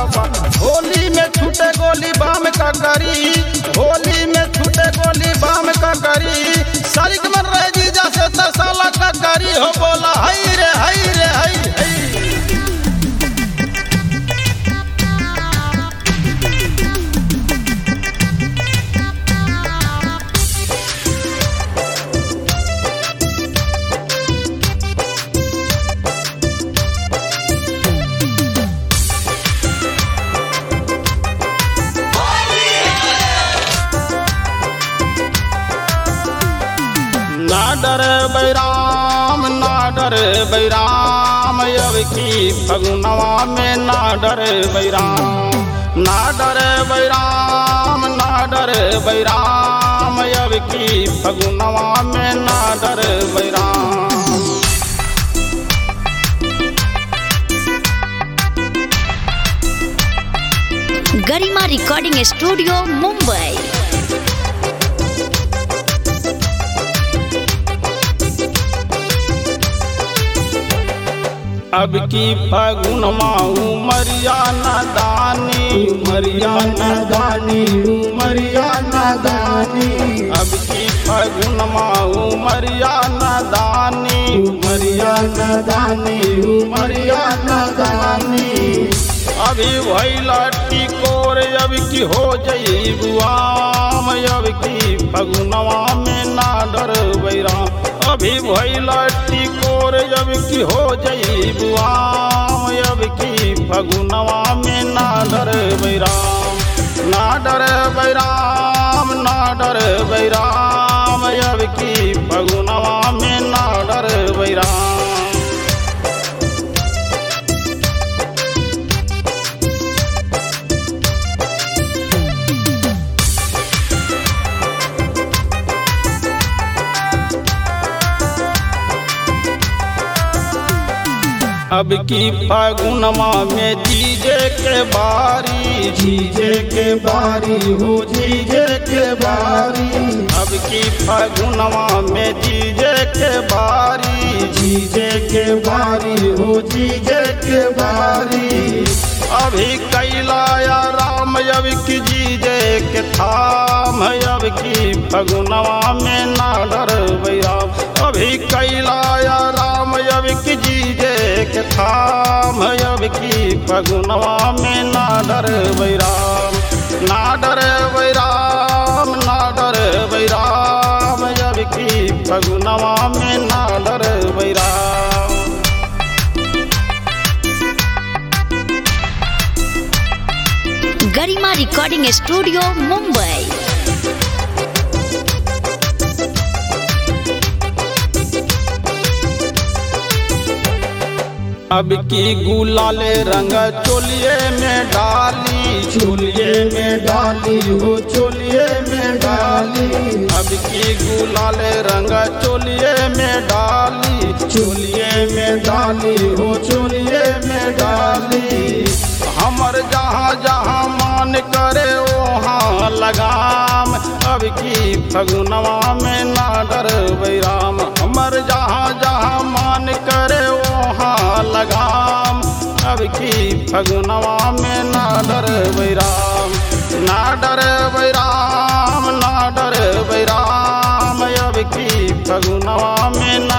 बा होली में छूटे गोली बाम का करी होली में छूटे गोली बाम का करी सरिक मन रह जीजा से तसाला का करी हो बोला हई रे हई रे हई हई ना डर बैराम ना डर बैराम अब की फगुनवा में ना डर बैराम ना डर बैराम ना डर बैराम अब की फगुनवा में ना डर बैराम गरिमा रिकॉर्डिंग स्टूडियो मुंबई अब की फगुन माऊ मरियाना दानी मरियाना दानी मरियाना दानी अब की फगुन माऊ मरियाना दानी मरियाना दानी मरियाना दानी अभी भैला टिकोर अब की हो जई बुआम अब की फगुनवा में ना डर बैराम अभी भैला टिकोर अब की हो जई बुआम अब की फगुनवा में ना डर बैराम ना डर बैराम ना डर बैराम अब की फगुनवा में ना डर बैराम अब की फागुनमा में जीजे के बारी जीजे के बारी हो जीजे के बारी अब की फागुनमा में जीजे के बारी जीजे के बारी हो जीजे के बारी अभी कैलाया राम अब की जीजे के थाम अब की फगुनवा में ना डर बैराम अभी कैलाया राम अब की जीजे के थाम अब की फगुनवा में ना डर बैराम ना डर बैराम ना डर बैराम अब की फगुनवा में ना डर बैराम गरिमा रिकॉर्डिंग स्टूडियो मुंबई अब की गुलाले रंग चोलिए में डाली चोलिए में डाली हो चोलिए में डाली अब की गुलाले रंग चोलिए में डाली चोलिए में डाली हो चोलिए में डाली हमर जहाँ जहाँ मान करे वहाँ लगाम अब की फगुनवा में ना डर बैराम हमर जहाँ जहाँ मान करे वहाँ लगाम अब की फगुनवा में ना डर बैराम ना डर बैराम ना डर बैराम अब की फगुनवा में ना